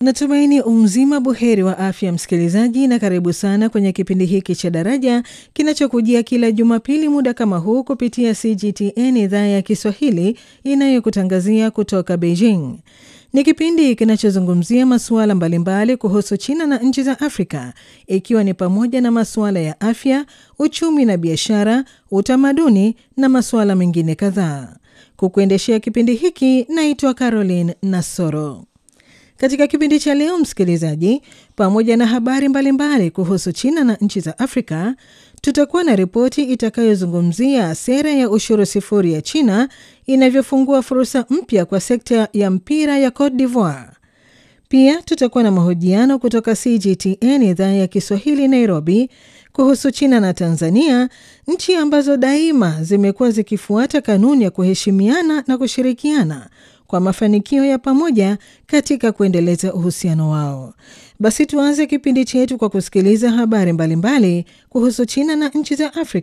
Natumaini umzima buheri wa afya msikilizaji, na karibu sana kwenye kipindi hiki cha Daraja kinachokujia kila Jumapili muda kama huu kupitia CGTN idhaa ya Kiswahili inayokutangazia kutoka Beijing. Ni kipindi kinachozungumzia masuala mbalimbali kuhusu China na nchi za Afrika, ikiwa ni pamoja na masuala ya afya, uchumi na biashara, utamaduni na masuala mengine kadhaa. Kukuendeshea kipindi hiki naitwa Caroline Nasoro. Katika kipindi cha leo, msikilizaji, pamoja na habari mbalimbali mbali kuhusu China na nchi za Afrika, tutakuwa na ripoti itakayozungumzia sera ya ushuru sifuri ya China inavyofungua fursa mpya kwa sekta ya mpira ya Cote d'Ivoire. Pia tutakuwa na mahojiano kutoka CGTN idhaa ya Kiswahili Nairobi kuhusu China na Tanzania, nchi ambazo daima zimekuwa zikifuata kanuni ya kuheshimiana na kushirikiana kwa mafanikio ya pamoja katika kuendeleza uhusiano wao. Basi tuanze kipindi chetu kwa kusikiliza habari mbalimbali mbali kuhusu China na nchi za Afrika.